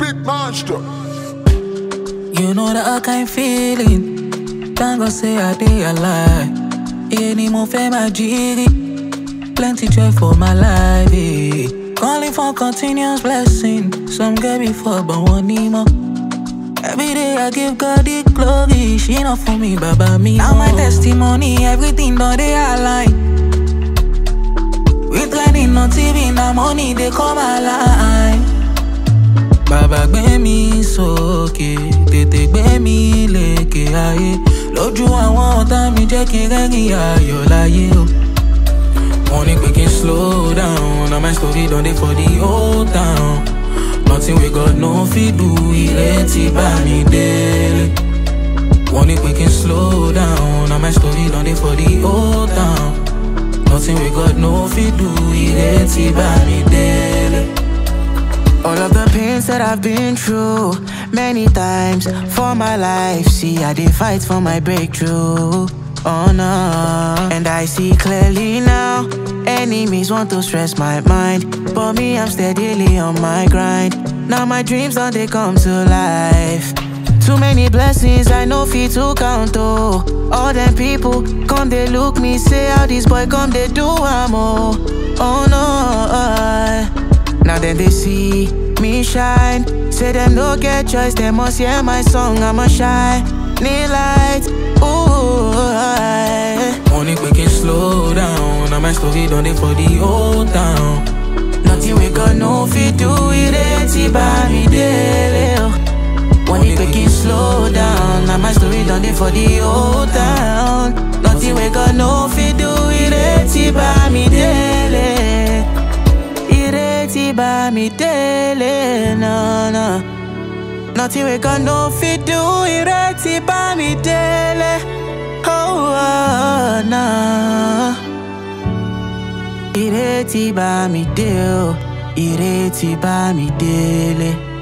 big monster. You know that kind feeling. Thank God say I dey alive. Yeah, ni mo fẹ́ máa jírí. Plenty joy for my life. Eh. Calling for continuous blessing. Some get before, but one need more. Every day I give God the glory. She not for me, Baba me. Now my testimony, everything done they align. With learning, not TV, now money they come alive. Bàbá gbé mi sókè, tètè gbé mi lékè ayé. Lójú àwọn ọ̀tá mi jẹ́ kí n rẹ́rìn ayọ̀ láyé o. Wọ́n ní pé kí n slow down, na my story don dey for the old town. Nothing wey God no fit do, ìrètí bá mi délé. Wọ́n ní pé kí n slow down, na my story don dey for the old town. Nothing wey God no fit do, ìrètí bá mi délé. All of the pains that I've been through many times for my life. See, I did fight for my breakthrough. Oh no, and I see clearly now. Enemies want to stress my mind, but me, I'm steadily on my grind. Now my dreams don't they come to life. Too many blessings I know fit to count oh. All them people come they look me say how this boy come they do am oh. Oh no. Now then they see me shine. Say them no get choice, they must hear my song. I'ma shine. Need light. Ooh. I- Wọ́n ní pé kí n slow down, na my story don dey for the old town. Nothing we got no fit do it it by me daily. oh. Wọ́n ní pé kí n slow down. Now my story done dey for the old town. Nothing we got no fit do it it by me daily. Ìrètí bá mi délé, no, no. Nothing we got no fit do, ìrètí bá mi délé. Oh, oh, no. Ìrètí bá mi dé o, ìrètí bá mi délé.